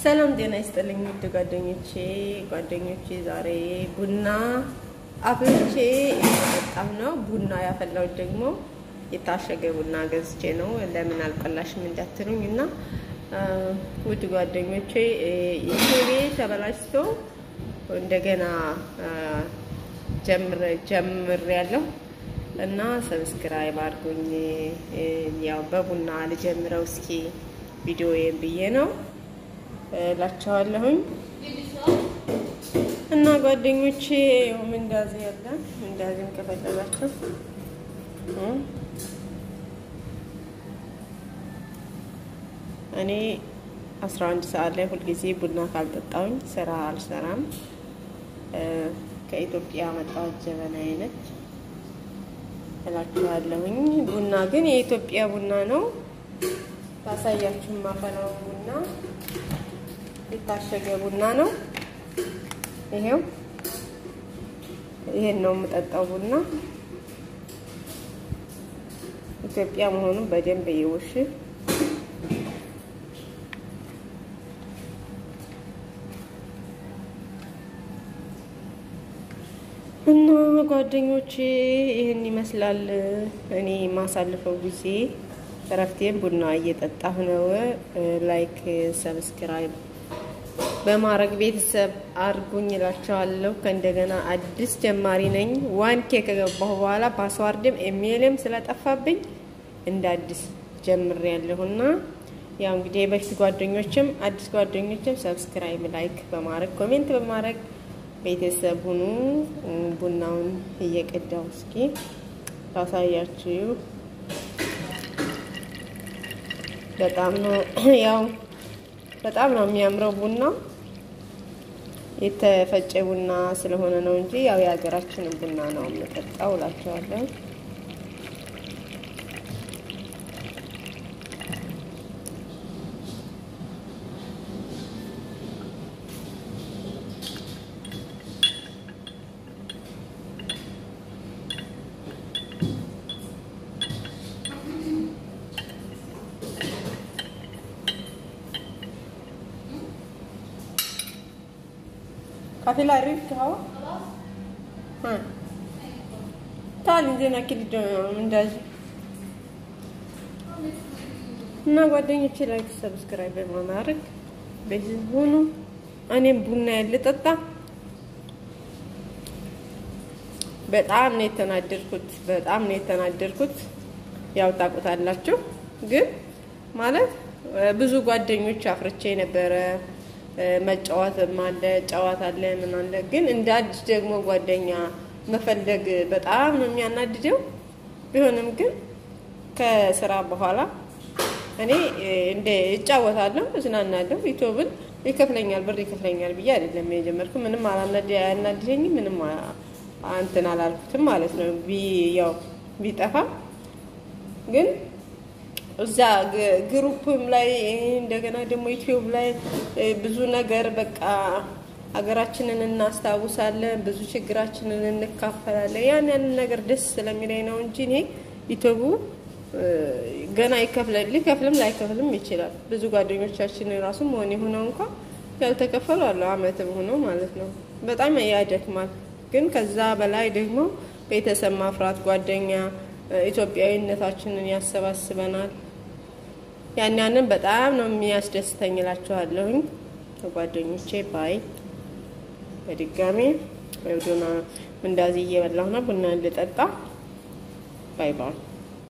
ሰላም ጤና ይስጥልኝ ውድ ጓደኞቼ ጓደኞቼ ዛሬ ቡና አፍልቼ እየጠጣሁ ነው። ቡና ያፈላሁት ደግሞ የታሸገ ቡና ገዝቼ ነው። ለምን አልቆላሽም እንዳትሉኝ እና ውድ ጓደኞቼ ኢትዮቤ ተበላሽቶ እንደገና ጀምር ጀምር ያለው እና ሰብስክራይብ አድርጉኝ። ያው በቡና ልጀምረው እስኪ ቪዲዮዬን ብዬ ነው እላቸዋለሁኝ እና ጓደኞቼ ምንዳዜ ያለ ምንዳዜም ከፈለጋችሁ እኔ አስራ አንድ ሰዓት ላይ ሁልጊዜ ቡና ካልጠጣሁኝ ስራ አልሰራም። ከኢትዮጵያ መጣሁት ጀበና አይነት እላችኋለሁኝ። ቡና ግን የኢትዮጵያ ቡና ነው። ታሳያችሁ ማፈላው ቡና የታሸገ ቡና ነው። ይሄው ይሄን ነው የምጠጣው ቡና ኢትዮጵያ መሆኑን በደንብ ይውሽ እና ጓደኞቼ ይህን ይመስላል። እኔ የማሳልፈው ጊዜ እረፍቴን ቡና እየጠጣሁ ነው። ላይክ ሰብስክራይብ በማድረግ ቤተሰብ አድርጉኝ እላቸዋለሁ። ከእንደገና አዲስ ጀማሪ ነኝ። ዋን ኬ ከገባሁ በኋላ ፓስዋርድም ኢሜይልም ስለጠፋብኝ እንደ አዲስ ጀምሬያለሁና ያው እንግዲህ የበፊት ጓደኞችም አዲስ ጓደኞችም ሰብስክራይብ ላይክ በማድረግ ኮሜንት በማድረግ ቤተሰብ ሁኑ። ቡናውን እየቀዳው እስኪ ታሳያችሁ። በጣም ነው ያው በጣም ነው የሚያምረው ቡና የተፈጨ ቡና ስለሆነ ነው እንጂ ያው የሀገራችንን ቡና ነው የምጠጣው እላቸዋለሁ። काफी ला रही खाओ हाँ ታል እንጀና ኪድ እንደዚህ እና ጓደኞቼ ላይክ ሰብስክራይብ በማድረግ በዚህ ሆኑ። እኔም ቡና ያልጠጣ በጣም ነው የተናደድኩት። በጣም ነው የተናደድኩት። ያው ታውቁታላችሁ። ግን ማለት ብዙ ጓደኞች አፍርቼ ነበረ መጫወትም አለ ጨዋታ አለ ምን አለ። ግን እንደ አዲስ ደግሞ ጓደኛ መፈለግ በጣም ነው የሚያናድደው። ቢሆንም ግን ከስራ በኋላ እኔ እንደ እጫወታለሁ፣ እዝናናለሁ። ዩቲዩብን ይከፍለኛል ብር ይከፍለኛል ብዬ አይደለም የጀመርኩ። ምንም አያናድደኝም፣ ምንም እንትን አላልኩትም ማለት ነው። ያው ቢጠፋ ግን እዛ ግሩፕም ላይ እንደገና ደግሞ ዩቲዩብ ላይ ብዙ ነገር በቃ ሀገራችንን እናስታውሳለን፣ ብዙ ችግራችንን እንካፈላለን። ያን ያንን ነገር ደስ ስለሚለኝ ነው እንጂ እኔ ዩቲዩቡ ገና ይከፍላል፣ ሊከፍልም ላይከፍልም ይችላል። ብዙ ጓደኞቻችን ራሱ መሆን የሆነው እንኳ ያልተከፈሉ አለ አመትም ሆኖ ማለት ነው። በጣም ያደክማል። ግን ከዛ በላይ ደግሞ ቤተሰብ ማፍራት ጓደኛ ኢትዮጵያዊነታችንን ያሰባስበናል። ያን ያንን በጣም ነው የሚያስደስተኝ እላችኋለሁኝ ጓደኞቼ። ባይ በድጋሚ ቡና እንዳዚህ እየበላሁ ነው። ቡና ልጠጣ። ባይ ባይ